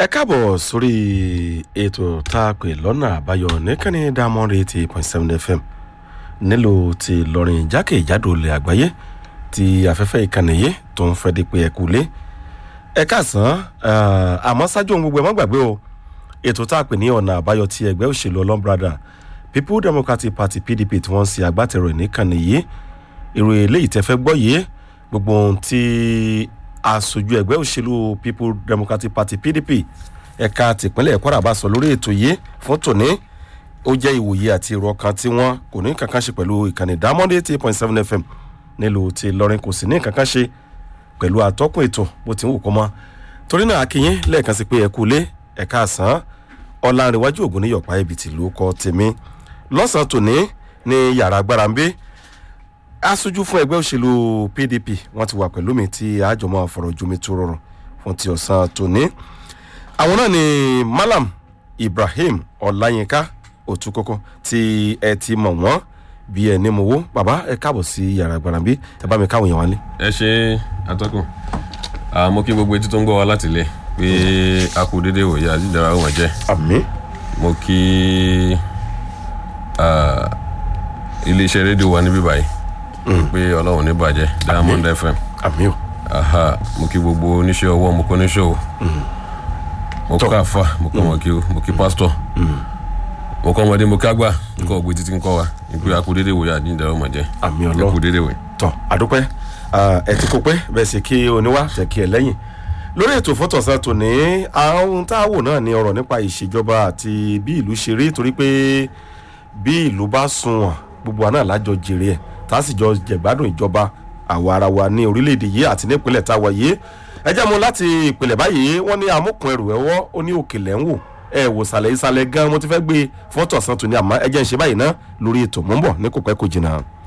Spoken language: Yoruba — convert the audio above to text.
ẹ káàbọ̀ sórí ètò tá a pè lọ́nà àbáyọ nìkànnì diamond eighty point seven fm nílùú ti lọrin jákèjádò ilẹ̀ àgbáyé ti afẹ́fẹ́ ìkànnì yìí tó ń fẹ́ di pé ẹ kú lé ẹ káàsán àmọ́ ṣáájú ohun gbogbo ẹ má gbàgbé o ètò tá a pè ní ọ̀nà àbáyọ ti ẹgbẹ́ òṣèlú ọlọ́mbrada people democratic party pdp tí wọ́n ń ṣe agbátẹrù ìníkànnì yìí ìròyìn eléyìí tẹ́ fẹ́ gbọ́ yìí gbogbo ohun tí aṣojú ẹgbẹ́ òṣèlú people democratic party pdp ẹ̀ka tìpínlẹ̀ kwara bá sọ lórí ètò yìí fún tòní ó jẹ́ ìwòye àti èrò ọkàn tí wọ́n kò ní kankan ṣe pẹ̀lú ìkànnì diamond eighty point seven fm nílùú ti lọrin kò sì ní kankan ṣe pẹ̀lú àtọ́kùn ètò bó ti ń wù kó mọ́ torí náà akínyín lẹ́ẹ̀kan sí pé ẹ kú lé ẹ̀ka àsán ọ̀làǹrẹ̀wájú ògùn níyọ̀pá ibi tìlú kọ́ tèmi lọ́sàn-án tòní ní yàrá agbára ń gbé aṣojú fún ẹgbẹ́ òṣèlú pdp wọ́n ti wà pẹ̀lú mi tí àjọmọ́ àfọ̀rọ̀jomi tó rọrùn fún ti ọ̀sán tòní. àwọn náà ni malam ibrahim ọláyínká òtúkọ́kọ́ tí ẹ ti mọ̀ wọ́n bí ẹ ní mo wó bàbá ẹ káàbọ̀ sí yàrá gbàrànbí ẹ bá mi káwọn èèyàn wálé. ẹ ṣe atọ́kùn mo kí gbogbo etí tó ń gbọ́ wa láti ilé pé a kú dédé wòye àjíjára wọn jẹ́ àmì mo kí iléeṣẹ́ rédíò wa níbí báyìí pé ọlọ́run ní bàjẹ́ diamond fm àmì o aha mo kí gbogbo oníṣẹ́ ọwọ́ mo kọ́ oníṣòwò mo kọ́ àfa mo kọ́ mọ̀ kí o mo kí pásítọ̀ mo kọ́ ọmọdé mo kí àgbà nǹkan ọ̀gbìn títí ń kọ́ wa ìpè àkú dédé wòye àjíjára wọn jẹ́ àmì àkú ọlọ́run dédé wòye. tọ àdúpẹ́ ẹ ti kó pé bẹ́ẹ̀ sì kí oníwà jẹ́ kí ẹ lẹ́yìn lórí ètò fọ́tọ̀sán tòní àwọn tá a wò náà ní ọ̀rọ̀ nípa ìṣèjọba àti bí ìlú ṣe rí torí pé bí ìlú bá sunwọ̀n gbogbo àná lájọ jèrè ẹ̀ tá a sì jọ jẹ̀gbádùn ìjọba àwa ara wa ní orílẹ̀-èdè yìí àti nípínlẹ̀ tá a wà yìí ẹ jẹ́ mu láti ìpìlẹ̀ báyìí wọ́n ní amúkùn ẹrù ẹ̀wọ́ ó ní òkèlè ń wò ẹ wò sàlẹ̀ ìsàlẹ̀ gan mo ti fẹ́ gbé fọ́tọ̀sán tòní àmọ́ ẹ jẹ́ ń ṣe báyìí ná lórí ètò mò ń bọ̀ ní kò pẹ́ kò jìnnà.